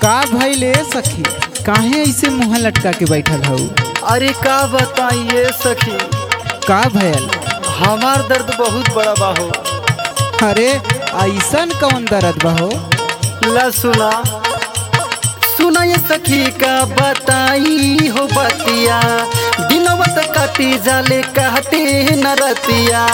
का भइले सखी काहे ऐसे मुंह लटका के बैठल हऊ अरे का बताइए सखी का भयल हमार दर्द बहुत बड़ा बा हो अरे ऐसन कौन दर्द बहो ला सुना सुना ये सखी का बताई हो बतिया दिनवत काटी जाले कहते न रतिया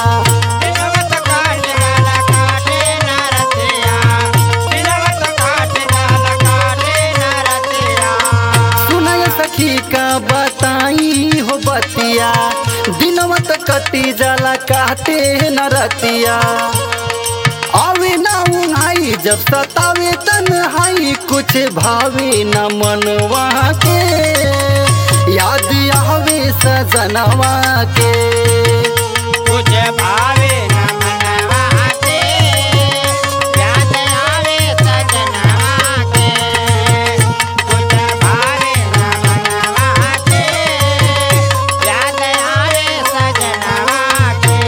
सुना ये सखी का बताई हो बतिया दिनवत कटी जाला कहते न रतिया आवे ना उन्हाई जब सतावे तन्हाई कुछ भावे न मनवा के याद आवे सजनवा के कुछ भावे न मनवा के याद आवे सजनवा के कुछ भावे न मनवा के याद आवे सजनवा के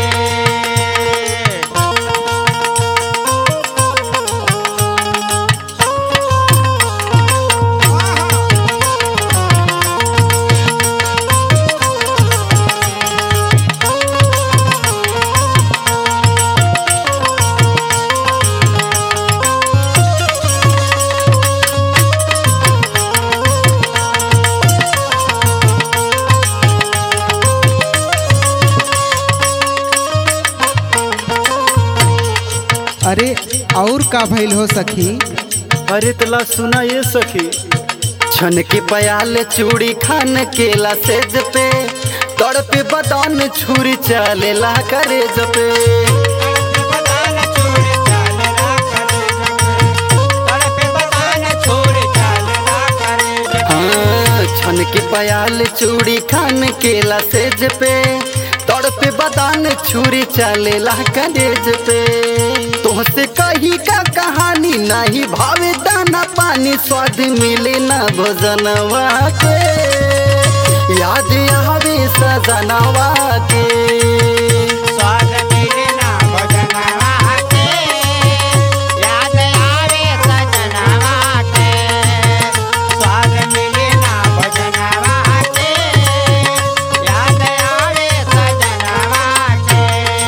अरे और का भइल हो सखी अरे तला सुना ये सखी छन के पयाल चूड़ी खान केला सेज पे तड़पे बदान छुरी चलेला करे जपे बदान छोड़ चालना करे तड़पे बदान छोड़ चालना करे हाँ, छन के पयाल चूड़ी खान केला सेज पे तड़पे बदान छुरी चलेला करेज पे तुहसे कही का कहानी नहीं भावे दाना पानी स्वाद मिले ना भोजनवा के याद आवे सजनवा के स्वाद मिले ना भजनवा के याद आवे सजनवा के स्वाद मिले ना भजनवा के याद आवे सजनवा के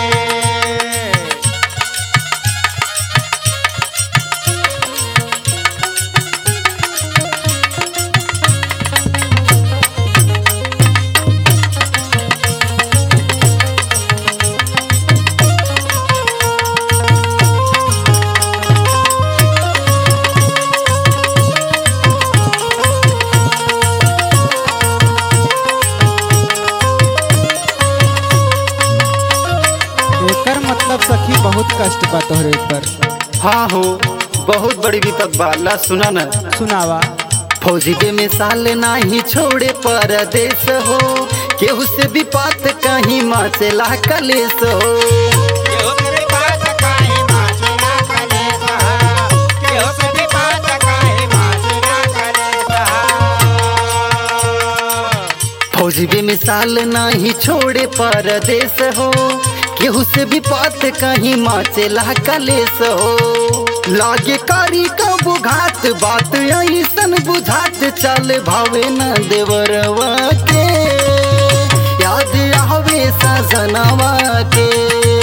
एकर मतलब सखी बहुत कष्ट बा तोहरे पर हाँ हो बहुत बड़ी विपद बाला सुना न सुनावा फौजी के मिसाल नाही छोड़े परदेश हो केहू से भी बात कहीं माचेला कलेस हो केहू से भी बात काहे माचेला कलेसा केहू से भी बात काहे माचेला कलेसा फौजी भी मिसाल नहीं छोड़े परदेश हो केहू से भी बात कहीं माचेला कलेस हो लागे कारी का बुघात बात ऐसन बुझात चल भावे न देवरवा के याद आवे सजनवा के